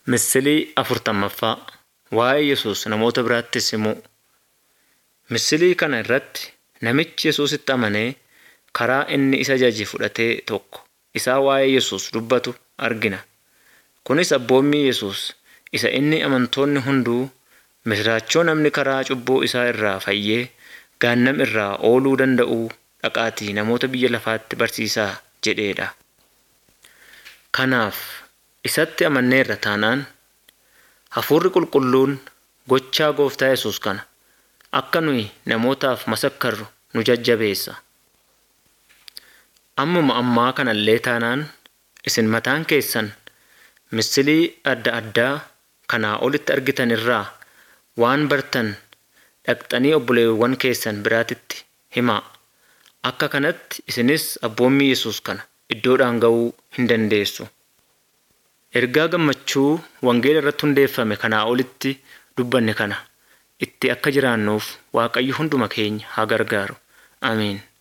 Misilii afurtammaffaa Waa'ee Yesuus namoota biraattis himuu. Misilii kana irratti namichi Yesuusitti amanee karaa inni isa jaje fudhatee tokko isaa waa'ee Yesuus dubbatu argina. Kunis abboommii Yesuus isa inni amantoonni hunduu misiraachoo namni karaa cubbuu isaa irraa fayyee gaannam irraa ooluu danda'uu dhaqaatii namoota biyya lafaatti barsiisaa jedheedha. Kanaaf isatti amanneerra taanaan Hafuurri Qulqulluun gochaa Gooftaa Yesuus kana akka nuyi namootaaf masakkarru nu jajjabeessa. Ammuma ammaa kanallee taanaan isin mataan keessan misilii adda addaa kanaa olitti argitan irraa waan bartan dhaqxanii obboleewwan keessan biraatitti himaa. Akka kanatti isinis abboommii Yesuus kana iddoodhaan ga'uu hin dandeessu. Ergaa gammachuu wangeela irratti hundeeffame kanaa olitti dubbanne kana itti akka jiraannuuf Waaqayyo hunduma keenya haa gargaaru. Ameen.